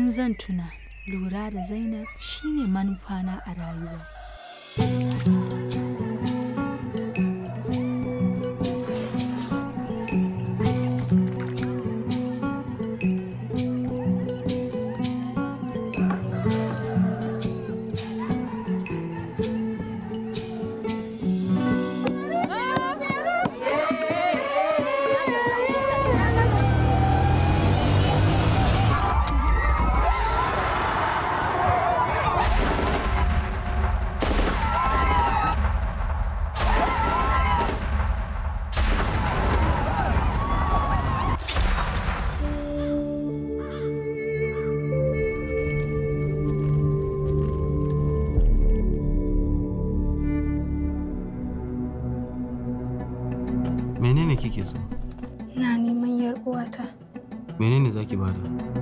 in zan tuna lura da zainab shine manufana a rayuwa menene kike so Na neman yar uwata. menene zaki bada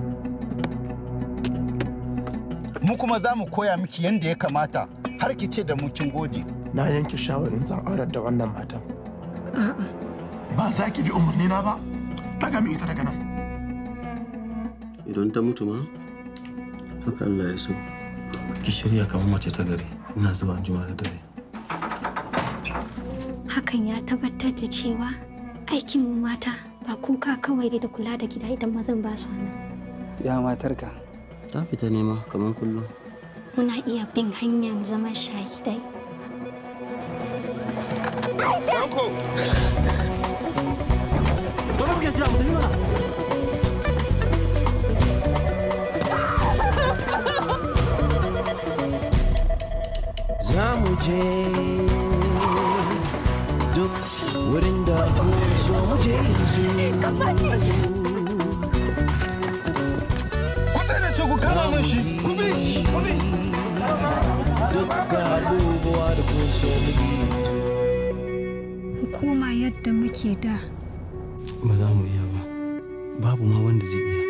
mu kuma za mu koya miki yadda ya kamata har ki ce da mu kin gode na yanke shawarin zan aurar da wannan matan A'a. ba za ki bi umarni na ba daga min ita daga nan idan ta mutu ma haka Allah ya so ki shirya kamar mace ta gari ina zuwa anjima da dare Hakan ya tabbatar da cewa aikin mu mata ba kuka kawai da kula da gida idan mazan ba su nan. Ya matarka. ta fita nema kamar kullum Muna iya bin hanyar zaman shahidai. Dole muke sira mu tafi mana za mu je duk wurin da so mu je yanzu ku tsaya shi ku kama min shi ku bi ku bi duk ga abubuwa da kun so mu yi Hukuma yadda muke da. ba za mu iya ba babu ma wanda zai iya